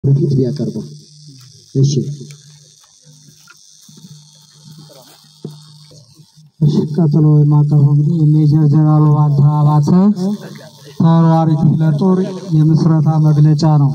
በፊት ቢያቀርበው እሺ። እሺ ቀጥሎ የማቀርበው እንግዲህ የሜጀር ጀነራል ባንታ አባተ ተወርዋሪ ክፍለ ጦር የምስረታ መግለጫ ነው።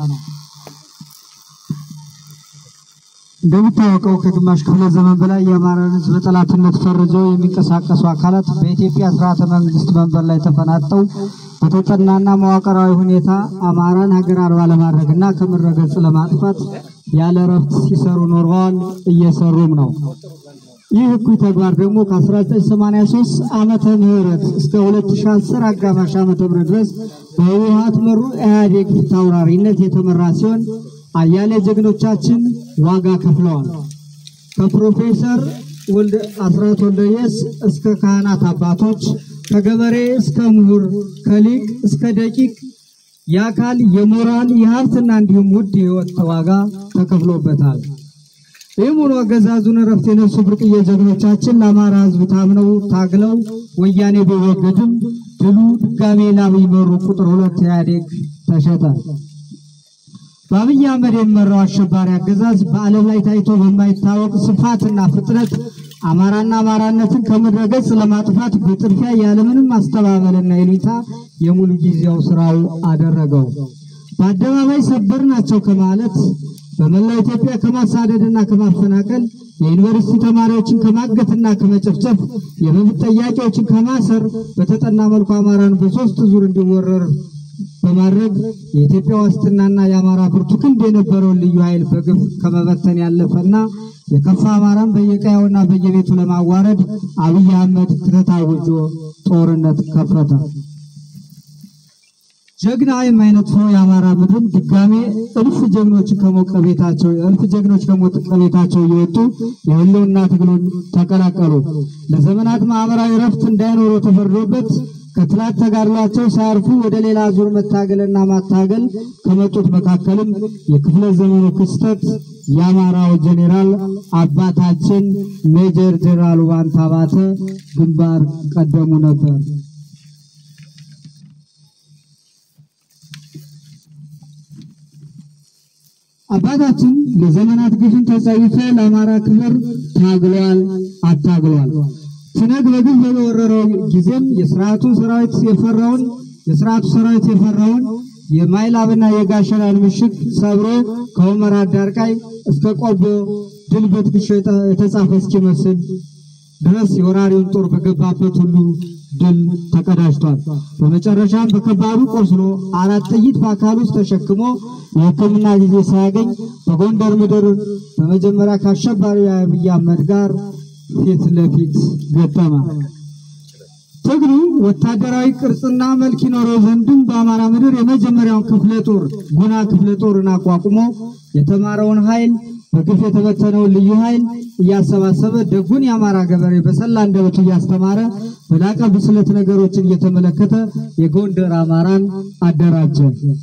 እንደሚታወቀው ከግማሽ ክፍለ ዘመን በላይ የአማራን ሕዝብ በጠላትነት ፈርጀው የሚንቀሳቀሱ አካላት በኢትዮጵያ ስርዓተ መንግስት መንበር ላይ ተፈናጠው በተጠናና መዋቅራዊ ሁኔታ አማራን ሀገር አልባ ለማድረግና ከምድረ ገጽ ለማጥፋት ያለ እረፍት ሲሰሩ ኖረዋል፣ እየሰሩም ነው። ይህ እኩይ ተግባር ደግሞ ከ1983 ዓመተ ምህረት እስከ 2010 አጋማሽ ዓመተ ምህረት ድረስ በህወሓት መሩ ኢህአዴግ ፊት አውራሪነት የተመራ ሲሆን አያሌ ጀግኖቻችን ዋጋ ከፍለዋል። ከፕሮፌሰር ወልደ አስራት ወልደየስ እስከ ካህናት አባቶች፣ ከገበሬ እስከ ምሁር፣ ከሊቅ እስከ ደቂቅ የአካል የሞራል የሀብትና እንዲሁም ውድ የህይወት ዋጋ ተከፍሎበታል። ይህም ሆኖ አገዛዙን እረፍት የነሱ ብርቅዬ ጀግኖቻችን ለአማራ ህዝብ ታምነው ታግለው ወያኔ ቢወገድም ድሉ ድጋሜ ለአብይ መሩ ቁጥር ሁለት ኢህአዴግ ተሸጠ። በአብይ አህመድ የሚመራው አሸባሪ አገዛዝ በዓለም ላይ ታይቶ በማይታወቅ ስፋትና ፍጥነት አማራና አማራነትን ከምድረ ገጽ ለማጥፋት በጥድፊያ ያለምንም አስተባበልና ይሉኝታ የሙሉ ጊዜው ስራው አደረገው። በአደባባይ ሰበር ናቸው ከማለት በመላው ኢትዮጵያ ከማሳደድና ከማፈናቀል የዩኒቨርሲቲ ተማሪዎችን ከማገትና ከመጨፍጨፍ የመብት ጠያቂዎችን ከማሰር በተጠና መልኩ አማራን በሶስት ዙር እንዲወረር በማድረግ የኢትዮጵያ ዋስትናና የአማራ ብርቱ ክንድ የነበረውን ልዩ ኃይል በግፍ ከመበተን ያለፈና የከፋ አማራን በየቀያውና በየቤቱ ለማዋረድ አብይ አህመድ ክተት አውጆ ጦርነት ከፈተ። ጀግና የማይነጥፈው የአማራ ምድርም ድጋሜ እልፍ ጀግኖች ከሞቀ ቤታቸው እልፍ ጀግኖች ከሞቀ ቤታቸው እየወጡ የህልውና ትግሉን ተቀላቀሉ። ለዘመናት ማህበራዊ ረፍት እንዳይኖሩ ተፈርዶበት ከትላት ተጋድሏቸው ሳያርፉ ወደ ሌላ ዙር መታገልና ማታገል ከመጡት መካከልም የክፍለ ዘመኑ ክስተት የአማራው ጄኔራል አባታችን ሜጀር ጄኔራል ባንታ አባተ ግንባር ቀደሙ ነበር። አባታችን ለዘመናት ግፍን ተጸይፎ ለአማራ ክብር ታግሏል፣ አታግሏል። ትነግ በግፍ በወረረው ጊዜም የስርዓቱ ሰራዊት የፈራውን የስርዓቱ ሰራዊት የፈራውን የማይላብና የጋሸናን ምሽግ ሰብሮ ከሁመራ አዳርቃይ እስከ ቆቦ ድል በትከሻ የተጻፈ እስኪመስል ድረስ የወራሪውን ጦር በገባበት ሁሉ ድል ተቀዳጅቷል። በመጨረሻም በከባዱ ቆስሎ አራት ጥይት በአካል ውስጥ ተሸክሞ የሕክምና ጊዜ ሳያገኝ በጎንደር ምድር በመጀመሪያ ከአሸባሪው አብይ አህመድ ጋር ፊት ለፊት ገጠመ። ትግሉ ወታደራዊ ቅርጽና መልክ ይኖረው ዘንድም በአማራ ምድር የመጀመሪያውን ክፍለ ጦር ጉና ክፍለ ጦርን አቋቁሞ የተማረውን ኃይል በግፍ የተበተነውን ልዩ ኃይል እያሰባሰበ ደጉን የአማራ ገበሬ በሰላ አንደበቱ እያስተማረ በላቀ ብስለት ነገሮችን እየተመለከተ የጎንደር አማራን አደራጀ።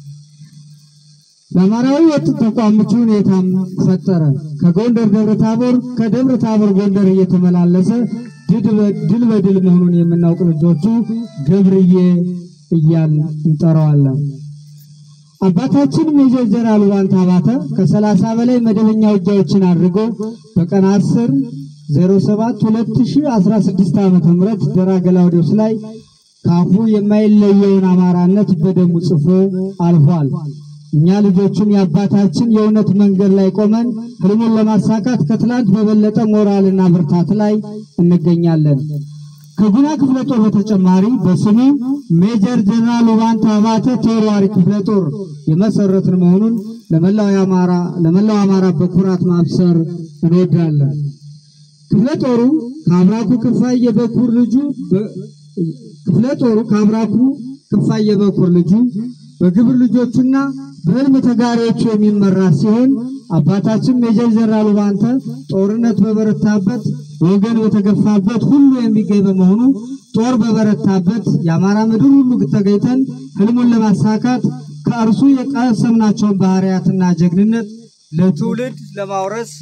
ለአማራዊ ወጥ ተቋም ምቹ ሁኔታም ፈጠረ። ከጎንደር ደብረ ታቦር፣ ከደብረ ታቦር ጎንደር እየተመላለሰ ድል በድል መሆኑን የምናውቅ ልጆቹ ገብርዬ እያል እንጠራዋለን። አባታችን ሜጀር ጀነራል ባንታ አባተ ከሰላሳ በላይ መደበኛ ውጊያዎችን አድርጎ በቀን 10 07 2016 ዓመተ ምህረት ደራ ገላውዴዎስ ላይ ካፉ የማይለየውን አማራነት በደሙ ጽፎ አልፏል። እኛ ልጆቹም የአባታችን የእውነት መንገድ ላይ ቆመን ህልሙን ለማሳካት ከትላንት በበለጠ ሞራልና ብርታት ላይ እንገኛለን። ከጉና ክፍለ ጦር በተጨማሪ በስሙ ሜጀር ጀነራል ባንታ አባተ ተወርዋሪ ክፍለ ጦር የመሰረትን መሆኑን ለመላው አማራ ለመላው አማራ በኩራት ማብሰር እንወዳለን። ክፍለ ጦሩ ከአብራኩ ክፋይ የበኩር ልጁ ክፍለ ጦሩ ከአብራኩ ክፋይ የበኩር ልጁ በግብር ልጆቹና በህልም ተጋሪዎቹ የሚመራ ሲሆን አባታችን ሜጀር ጀነራል ባንተ ጦርነት በበረታበት ወገን በተገፋበት ሁሉ የሚገኝ በመሆኑ ጦር በበረታበት የአማራ ምድር ሁሉ ተገኝተን ህልሙን ለማሳካት ከእርሱ የቀሰምናቸውን ባህሪያትና ጀግንነት ለትውልድ ለማውረስ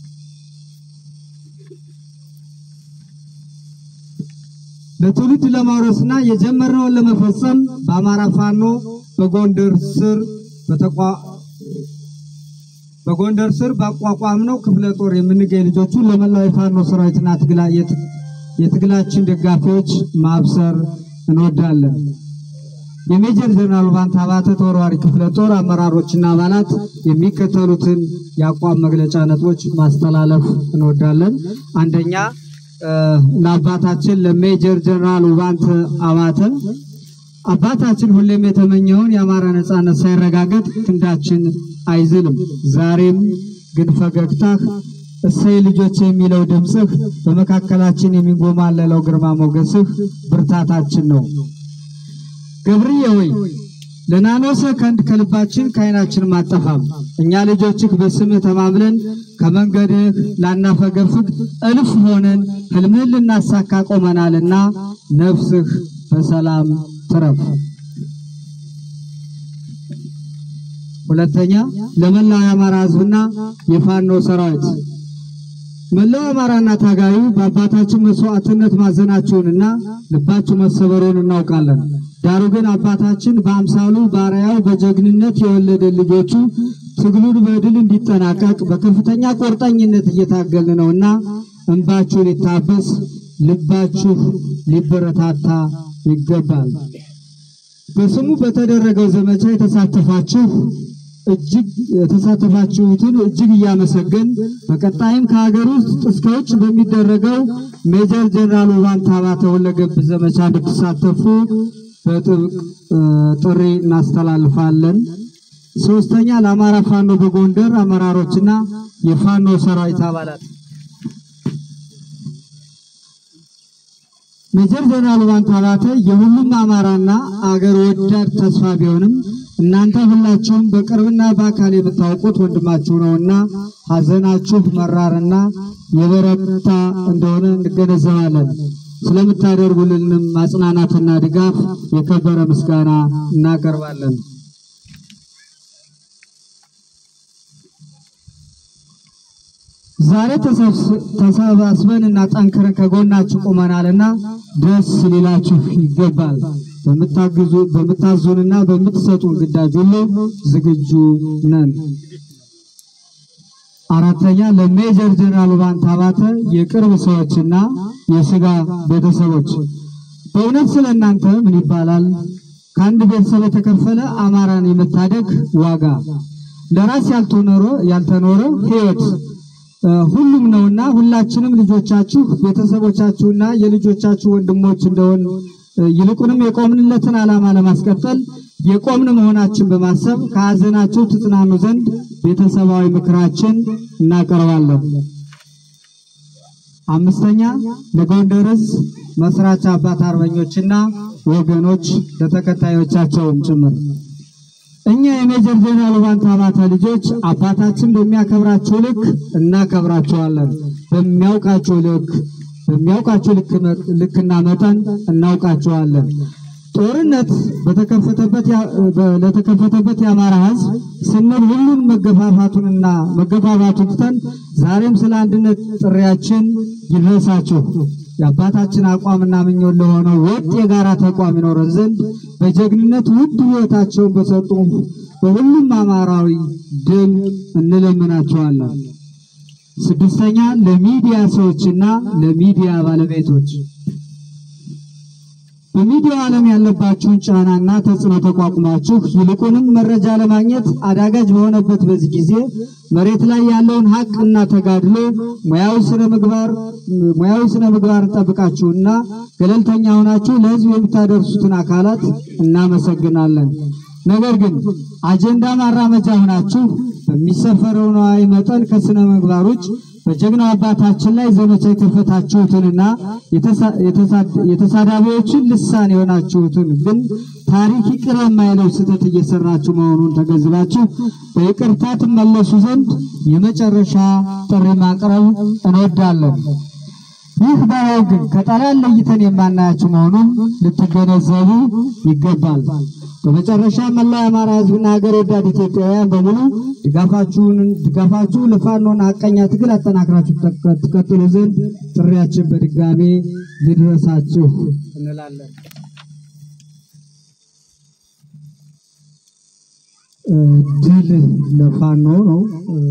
ለትውልድ ለማውረስና የጀመርነውን ለመፈጸም በአማራ ፋኖ በጎንደር ስር በተቋ በጎንደር ስር ባቋቋምነው ክፍለ ጦር የምንገኝ ልጆቹ ለመላው የፋኖ ሰራዊትና ትግላ- የት- የትግላችን ደጋፊዎች ማብሰር እንወዳለን። የሜጀር ጀነራል ባንታ ባተ ተወርዋሪ ክፍለ ጦር አመራሮችና አባላት የሚከተሉትን የአቋም መግለጫ ነጥቦች ማስተላለፍ እንወዳለን። አንደኛ እ፣ ለአባታችን ለሜጀር ጀነራል ውባንተ አባተ አባታችን ሁሌም የተመኘውን የአማራ ነጻነት ሳይረጋገጥ ክንዳችን አይዝልም። ዛሬም ግን ፈገግታህ እሰይ ልጆች የሚለው ድምፅህ በመካከላችን የሚጎማለለው ግርማ ሞገስህ ብርታታችን ነው። ገብርዬ ሆይ ለናኖ ሰከንድ ከልባችን ከዓይናችን አጠፋም። እኛ ልጆችህ በስምህ ተማምለን ከመንገድህ ላናፈገፍግ እልፍ ሆነን ህልምህን ልናሳካ ቆመናልና ነፍስህ በሰላም ትረፍ። ሁለተኛ ለመላው የአማራ ህዝብና የፋኖ ሰራዊት መላው አማራና ታጋዩ በአባታችን መስዋዕትነት ማዘናችሁንና ልባችሁ መሰበሩን እናውቃለን። ዳሩ ግን አባታችን በአምሳሉ ባሪያው በጀግንነት የወለደ ልጆቹ ትግሉን በድል እንዲጠናቀቅ በከፍተኛ ቁርጠኝነት እየታገልን ነውና እንባችሁ ሊታበስ ልባችሁ ሊበረታታ ይገባል። በስሙ በተደረገው ዘመቻ የተሳተፋችሁ እጅግ የተሳተፋችሁትን እጅግ እያመሰገን በቀጣይም ከሀገር ውስጥ እስከ ውጭ በሚደረገው ሜጀር ጀነራል ውባንተ አባተ ሁለገብ ዘመቻ እንድትሳተፉ በጥብቅ እ፣ ጥሪ እናስተላልፋለን። ሶስተኛ ለአማራ ፋኖ በጎንደር አመራሮችና የፋኖ ሰራዊት አባላት ሜጀር ጀነራል ውባንተ አባተ የሁሉም አማራና አገር ወዳድ ተስፋ ቢሆንም እናንተ ሁላችሁም በቅርብና በአካል የምታውቁት ወንድማችሁ ነውና ሐዘናችሁ መራርና የበረታ እንደሆነ እንገነዘባለን። ስለምታደርጉልንም ማጽናናትና ድጋፍ የከበረ ምስጋና እናቀርባለን። ዛሬ ተሰብስ- ተሰባስበን እና ጠንክረን ከጎናችሁ ቆመናልና ደስ ሊላችሁ ይገባል። በምታግዙ በምታዙንና በምትሰጡን ግዳጅ ሁሉ ዝግጁ ነን። አራተኛ ለሜጀር ጀነራል ውባንተ አባተ የቅርብ ሰዎችና የስጋ ቤተሰቦች በእውነት ስለ እናንተ ምን ይባላል? ከአንድ ቤተሰብ የተከፈለ አማራን የመታደግ ዋጋ ለራስ ያልተኖረ ያልተኖረ ሕይወት እ፣ ሁሉም ነውና ሁላችንም ልጆቻችሁ ቤተሰቦቻችሁና የልጆቻችሁ ወንድሞች እንደሆን እ፣ ይልቁንም የቆምንለትን ዓላማ ለማስቀጠል የቆምን መሆናችን በማሰብ ከሐዘናችሁ ትጽናኑ ዘንድ ቤተሰባዊ ምክራችን እናቀርባለን። አምስተኛ ለጎንደር ሕዝብ መስራች አባት አርበኞችና ወገኖች ለተከታዮቻቸውም ጭምር እኛ የሜጀር ጀነራል ውባንተ አባተ ልጆች አባታችን በሚያከብራችሁ ልክ እናከብራችኋለን። በሚያውቃችሁ ልክ በሚያውቃችሁ ልክ መ- ልክና መጠን እናውቃችኋለን። ጦርነት በተከፈተበት ያ- በ- ለተከፈተበት የአማራ ሕዝብ ስንል ሁሉን መገፋፋቱንና መገፋፋቱን ትተን ዛሬም ስለ አንድነት ጥሪያችን ይድረሳችሁ። የአባታችን አቋምና ምኞት ለሆነው ወጥ የጋራ ተቋም ይኖረን ዘንድ በጀግንነት ውድ ሕይወታቸውን በሰጡ በሁሉም አማራዊ ድል እንለምናቸዋለን። ስድስተኛ ለሚዲያ ሰዎችና ለሚዲያ ባለቤቶች በሚዲያው ዓለም ያለባችሁን ጫናና ተጽዕኖ ተቋቁማችሁ ይልቁንም መረጃ ለማግኘት አዳጋጅ በሆነበት በዚህ ጊዜ መሬት ላይ ያለውን ሀቅና ተጋድሎ ሙያዊ ስነ ምግባር ሙያዊ ስነ ምግባርን ጠብቃችሁና ገለልተኛ ሆናችሁ ለሕዝብ የምታደርሱትን አካላት እናመሰግናለን። ነገር ግን አጀንዳ ማራመጃ ሆናችሁ በሚሰፈረው ነዋይ መጠን ከስነ ምግባር ውጭ በጀግናው አባታችን ላይ ዘመቻ የከፈታችሁትንና የተሳ- የተሳ- የተሳዳቢዎችን ልሳን የሆናችሁትን ግን ታሪክ ይቅር የማይለው ስህተት እየሰራችሁ መሆኑን ተገንዝባችሁ በይቅርታ ትመለሱ ዘንድ የመጨረሻ ጥሪ ማቅረብ እንወዳለን። ይህ ባይሆን ግን ከጠላት ለይተን የማናያችሁ መሆኑን ልትገነዘቡ ይገባል። በመጨረሻ መላው የአማራ ሕዝብና ሀገር ወዳድ ኢትዮጵያውያን በሙሉ ድጋፋችሁን ድጋፋችሁ ለፋኖና ሀቀኛ ትግል አጠናክራችሁ ተቀ- ትቀጥሉ ዘንድ ጥሪያችን በድጋሜ ይድረሳችሁ እንላለን። ድል ለፋኖ ነው።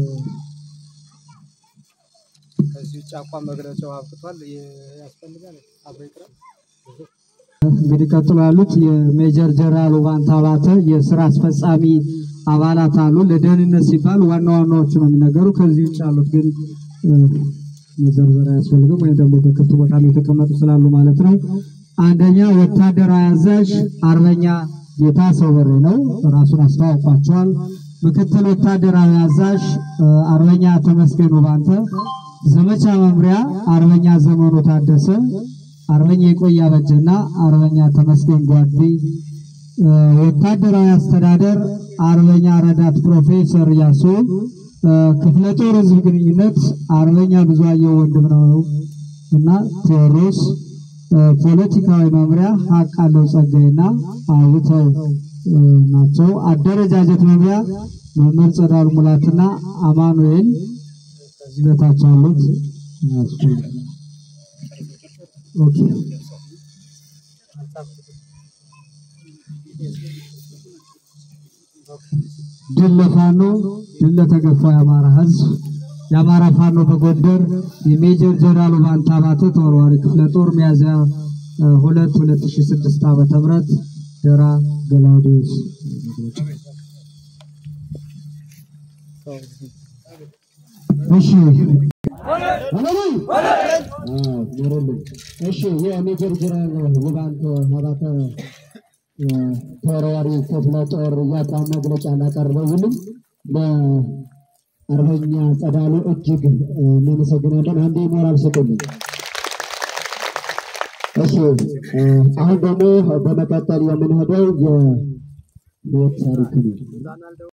ከዚህ ውጭ አቋም መግለጫው አብቅቷል። ያስፈልጋል አብሮ ይቅራል። እንግዲህ ቀጥሎ ያሉት የሜጀር ጀነራል ውባንታ ባተ የስራ አስፈጻሚ አባላት አሉ። ለደህንነት ሲባል ዋና ዋናዎቹ ነው የሚነገሩ። ከዚህ ውጭ ያሉት ግን መዘርዘር አያስፈልግም፣ ወይም ደግሞ በክፍት ቦታ ላይ የተቀመጡ ስላሉ ማለት ነው። አንደኛ ወታደራዊ አዛዥ አርበኛ ጌታ ሰው በሬ ነው፣ ራሱን አስተዋውቋቸዋል። ምክትል ወታደራዊ አዛዥ አርበኛ ተመስገን ውባንተ፣ ዘመቻ መምሪያ አርበኛ ዘመኑ ታደሰ አርበኛ የቆያ በጀና አርበኛ ተመስገን ጓዲ፣ ወታደራዊ አስተዳደር አርበኛ ረዳት ፕሮፌሰር ያሶ፣ ክፍለ ጦር ህዝብ ግንኙነት አርበኛ ብዙአየሁ ወንድም ነው እና ቴዎድሮስ፣ ፖለቲካዊ መምሪያ ሀቅ አለው ጸጋይና አውተው ናቸው። አደረጃጀት መምሪያ መምህር ጸዳሉ ሙላትና አማኑኤል ከዚህ በታች አሉት። ኦኬ ድል ለፋኖ ድል ለተገፋው የአማራ ህዝብ የአማራ ፋኖ በጎንደር የሜጀር ጀነራል ውባንታ ባተ ተወርዋሪ ክፍለ ጦር ሚያዝያ ሁለት ሁለት ሺ ስድስት ዓመተ ምህረት ደራ ገላውዴዎስ እሺ እሺ የሜጀር ጀነራል ውባንተ ባተ ተወርዋሪ ክፍለ ጦር የአቋም መግለጫ ላቀረቡልን ለአርበኛ ጸዳሉ እጅግ እናመሰግናለን። አንዴ ሞራል ስጡልን። እሺ አሁን ደግሞ በመቀጠል የምንሄደው የሞት ታሪክ ነው።